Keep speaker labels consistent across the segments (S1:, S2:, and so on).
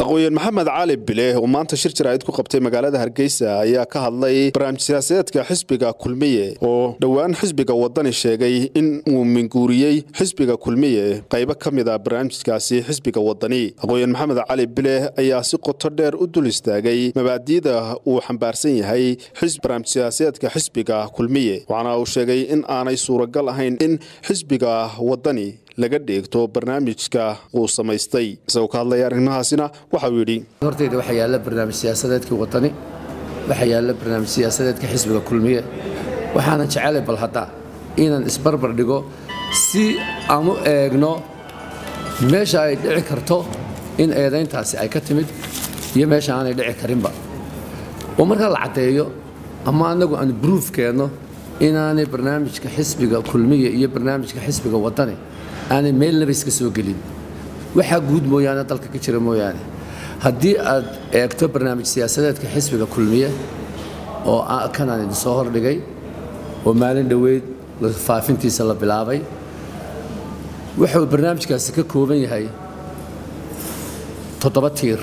S1: aqooyan maxamed cali bile oo maanta shir jaraa'id ku qabtay magaalada hargeysa ayaa ka hadlay barnaamij siyaasadeedka xisbiga kulmiye oo dhowaan xisbiga wadani sheegay in uu minguuriyey xisbiga kulmiye qaybo ka mid a barnaamijkaasi xisbiga wadani aqooyan maxamed cali bile ayaa si qoto dheer u dul istaagay mabaadi'da uu xambaarsan yahay barnaamij siyaasadeedka xisbiga kulmiye waxaana uu sheegay in aanay suuragal ahayn in xisbiga wadani laga dheegto barnaamijka uu samaystay isagoo ka hadlaya arrimahaasina waxauu yidhi
S2: hortayda waxaa yaalla barnaamij siyaasadeedkii wadani waxaa yaalla barnaamij siyaasadeedka xisbiga kulmiye waxaanan jecelay bal hadda inaan isbarbar dhigo si aan u eegno meesha ay dhici karto in eedayntaasi ay ka timid iyo meesha aanay dhici karinba oo markaa la caddeeyo ama annagu aan bruuf keenno inaanay barnaamijka xisbiga kulmiya iyo barnaamijka xisbiga wadani aanay meelnaba iska soo gelin waxaa guud mooyaane dalka ka jira mooyaane haddii aad eegto barnaamij siyaasadeedka xisbiga kulmiye oo kanaan idin soo hordhigay oo maalin dhoweyd faafintiisa la bilaabay wuxuu barnaamijkaasi ka kooban yahay toddoba tiir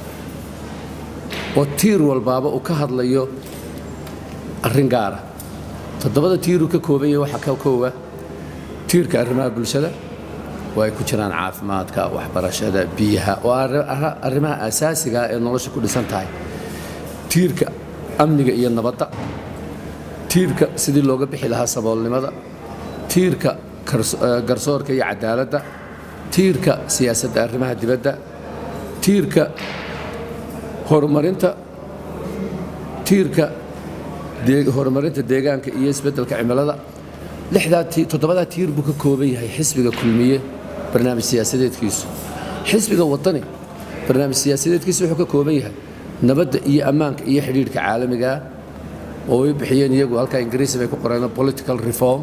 S2: oo tiir walbaaba uu ka hadlayo arrin gaara toddobada tiiruu ka kooban yahay waxaa ka koowa tiirka arrimaha bulshada oo ay ku jiraan caafimaadka waxbarashada biyaha oo arrimaha asaasigaa ee nolosha ku dhisan tahay tiirka amniga iyo nabadda tiirka sidii looga bixi lahaa saboolnimada tiirka garsoorka iyo cadaaladda tiirka siyaasadda arrimaha dibadda tiirka horumarinta tiirka horumarinta deegaanka iyo isbeddelka cimilada toddobadaa tiir buu ka kooban yahay xisbiga kulmiye barnaamij siyaasadeedkiisu xisbiga wadani barnaamij siyaasadeedkiisu wuxuu ka kooban yahay nabadda iyo ammaanka iyo xidhiidhka caalamigaa oo ay bixiyeen iyagu halkaa ingiriisi bay ku qoreen political reform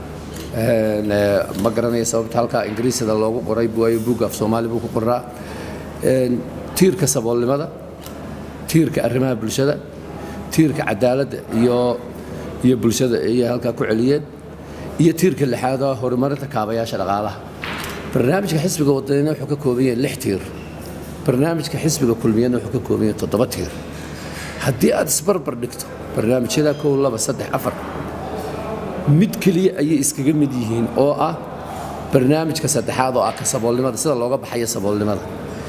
S2: ma garanaya sababta halkaa ingiriisida loogu qoray waayo buug af soomaali buu ku qoraa tiirka saboolnimada tiirka arrimaha bulshada tiirka cadaaladda iyo iyo bulshada ayay halkaa ku celiyeen iyo tiirka lixaad oo horumarinta kaabayaasha dhaqaalaha barnaamijka xisbiga wadanina wuxuu ka kooban yahay lix tiir barnaamijka xisbiga kulmiyana wuxuu ka kooban yahay toddoba tiir haddii aad isbarbar dhigto barnaamijyada kow laba saddex afar mid keliya ayay iskaga mid yihiin oo ah barnaamijka saddexaad oo ah ka saboolnimada sida looga baxayo saboolnimada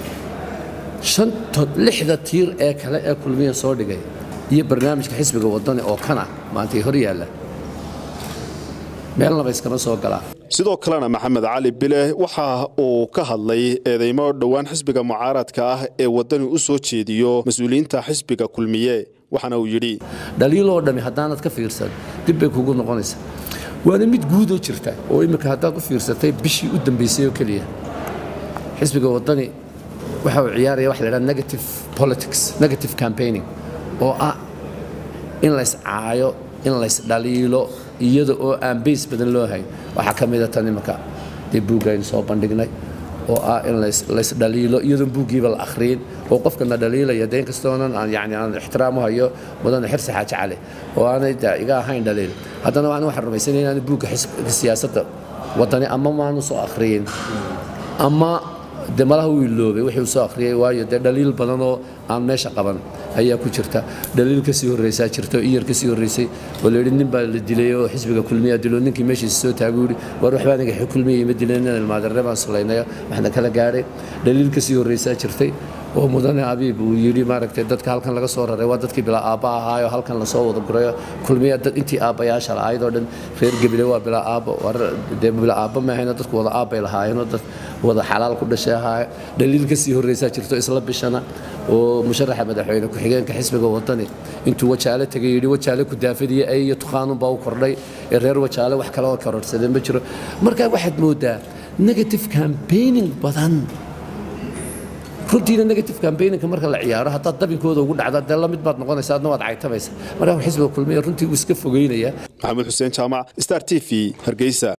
S2: lixda tiir ee kale ee kulmiya soo dhigay iyo barnaamijka xisbiga wadani oo kana maantay hor yaalla meelnaba iskama soo galaa
S1: sidoo kalena maxamed cali bile waxa uu ka hadlay eedeymo dhowaan xisbiga mucaaradka ah ee wadani u soo jeediyo mas-uuliyiinta xisbiga kulmiye waxaana uu yidhi
S2: dhaliiloo dhammi haddaanad ka fiirsan dib bay kugu noqonaysaa waana mid guudoo jirta oo imminka haddaad u fiirsatay bishii u dambaysay oo keliya xisbiga wadani waxa uu ciyaaraya wax la ydhaha negative politics negative campaigning oo ah in lays caayo in lays dhaliilo iyada oo aan bays badan loo hayn waxaa ka mida tan imanka dee buugga aynu soo bandhignay oo ah in lays dhaliilo iyadoon buuggiiba la akhriyin oo qofkana dhaliilaya dee inkastoonan aan yani aan ixtiraam u hayo mudane xirsi xaaji cali oo aanay de iga ahayn dhaliil haddana waan waxaan rumaysanaya inaan buugga siyaasadda wadani ama maanu soo akhriyin ama de malaha uu iloobay wixii uu soo akhriyay waayo dee dhaliil badan oo aan meesha qaban ayaa ku jirta dhaliil ka sii horraysaa jirta iyar ka sii horraysay oo la yidhi nin baa la dilay oo xisbiga kulmiya dilo ninkii meeshiisa soo taaguu yidhi war waxbaa aniga kulmiya ima dileen inaan ilmaadarre baan sulaynaya waxna kala gaadhay dhaliil ka sii horraysaa jirtay oo mudane abiib uu yidhi maaragtay dadka halkan laga soo raray waa dadkii bilaa aabba ahaayo halkan lasoo wada gurayo kulmiya dad intii aabbayaasha lahayd oo dhan reer gebile waa bilaa aabbo dee bilaa aabba maahayna dadku wada aabbay lahaayeenoo dad wada xalaal ku dhashay ahaayo dhaliil ka sii horraysaa jirto isla bishana oo musharaxa madaxweyne ku-xigeenka xisbiga wadani intuu wajaale tegay yidhi wajaale ku daafadiya ay iyo tukhaanunbaa u kordhay ee reer wajaale wax kale oo kororsadeen ma jiro markaa waxaad moodaa negative campaigning badan runtiina negative campaigninka marka la ciyaaro haddaad dabinkooda ugu dhacda dee la mid baad noqonaysa adna waad caytamaysa markaa xisbiga kulmiya runtii uu iska fogeynaya
S1: maxamed xuseen jaamac star t v hargeysa